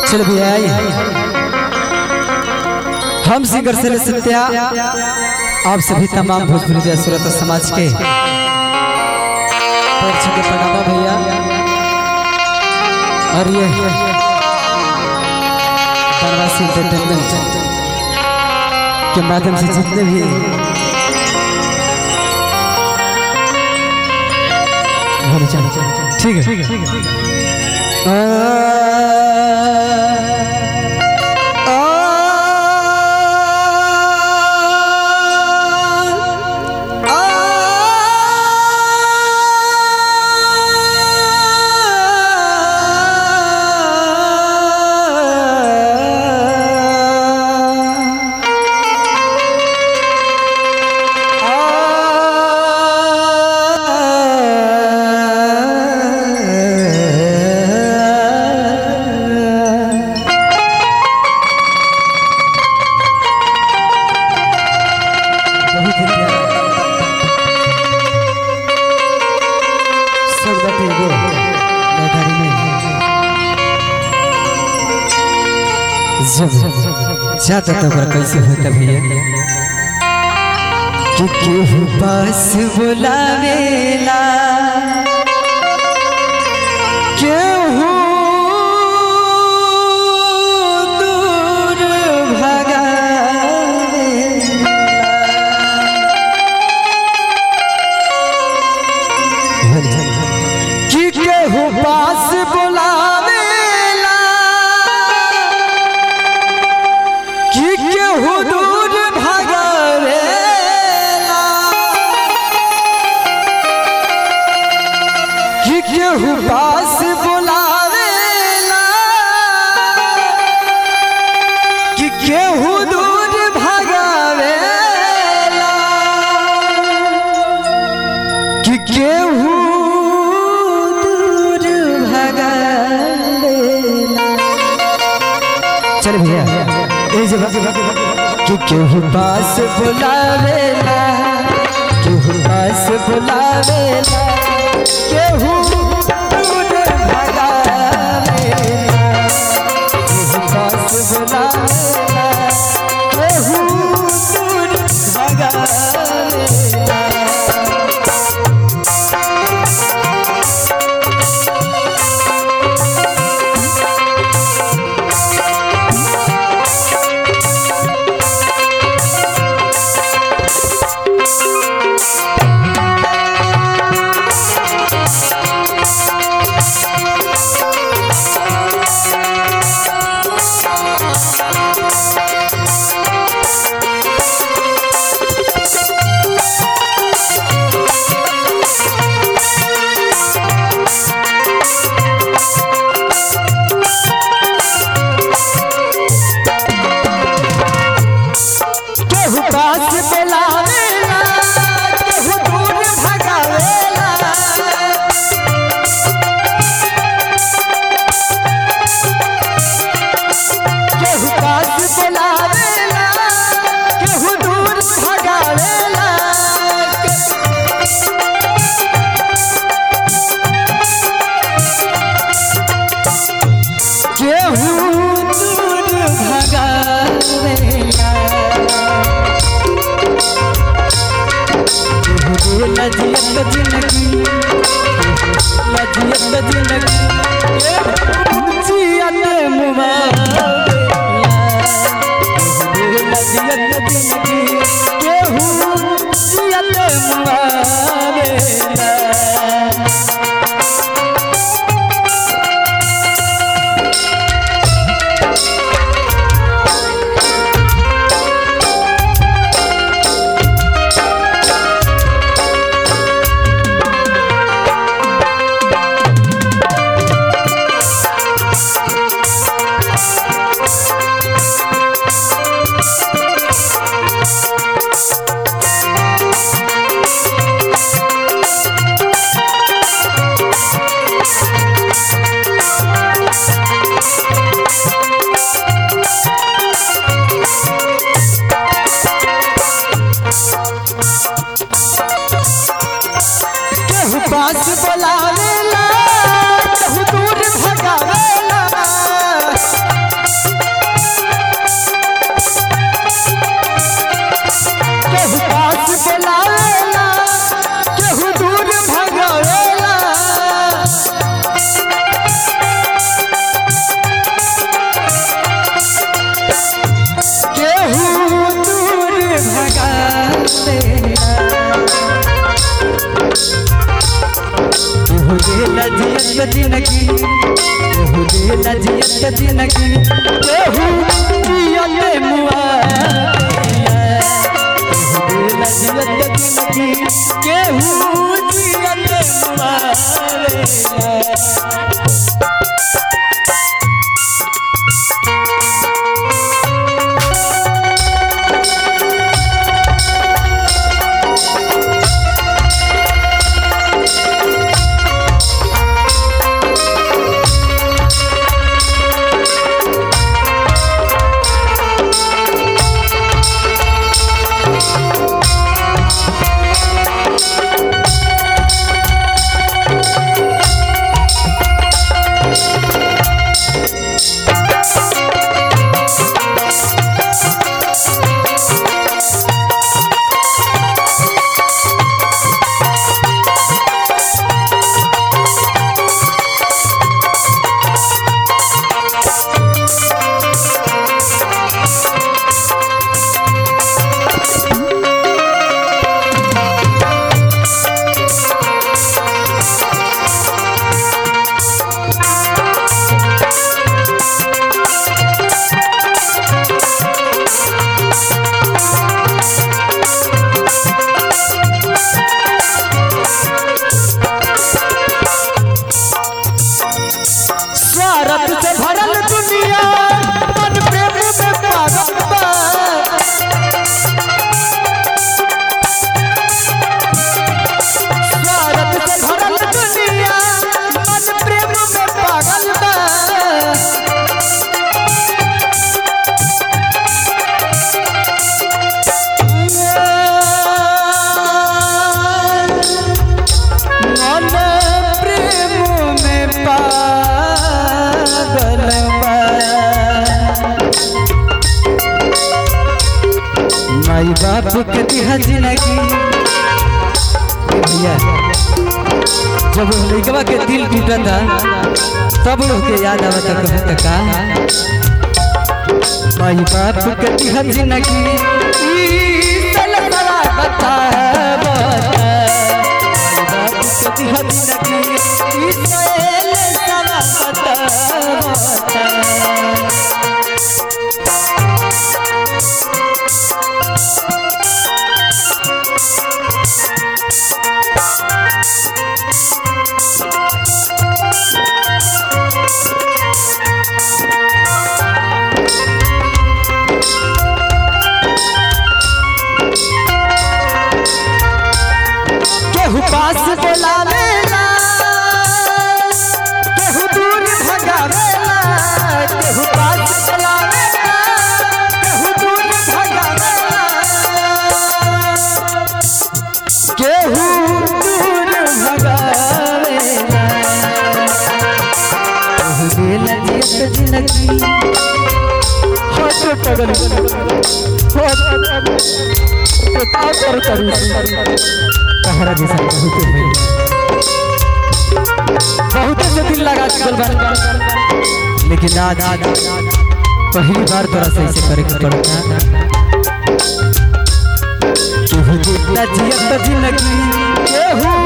चल भी आई हम सिंगर से सत्या आप सभी तमाम भोजपुरी सूरत समाज के पैर छू के प्रणाम भैया और ये बनवासी एंटरटेनमेंट के माध्यम से जितने भी हम चल ठीक है ठीक है बहुत ही प्यारा सब बाटे एगो लयदारी में जब जाता तो ओकरा कैसे होता भैया कि केहू पास बुलावेला केहू दूर भगावेला कि केहू पास बुलावेला कि केहू दूर भगावेला कि केहू पास बुलावेला कि केहू दूर भगावेला कि केहू दूर भगावेला चल भैया ए जगह कि केहू पास बुलावेला केहू पास बुलावेला केहू दूर भगावेला केहू पास बुलावेला केहू दूर भगावेला केहू पास बुलावेला केहू दूर भगावेला केहू पास बुलावेला केहू दूर भगावेला केहू दूर भगावेला लजियत जिंदगी लजियत जिंदगी जियत मुबारक लजियत जिंदगी केहू जियत मुबारक जियत जिंदगी केहू देला जियत जिंदगी केहू जियत मुआ केहू देला जियत जिंदगी केहू जियत मुआ स्वार्थ से भरल दुनिया मन प्रेम में पागल बा स्वार्थ से भरल दुनिया मन प्रेम में पागल बा मन प्रेम में पागल बा माई बाप के दिहा जिंदगी ए भैया जब लड़कवा के दिल टूटा था तब लोग के याद आवा था कहत का माई बाप के दिहा जिंदगी ई सलसला बता बता केहू पास बोलावेला केहू दूर भगावेला केहू पास बोलावेला केहू दूर भगावेला केहू दूर भगावेला केहू देला जियत जिंदगी होत पगल होत तो का कर करू तहरा जैसा बहुत है बहुत से दिल लगा चुकल बा लेकिन आज पहली बार तोरा से ऐसे करे के पड़ता केहू देता जियत जिंदगी केहू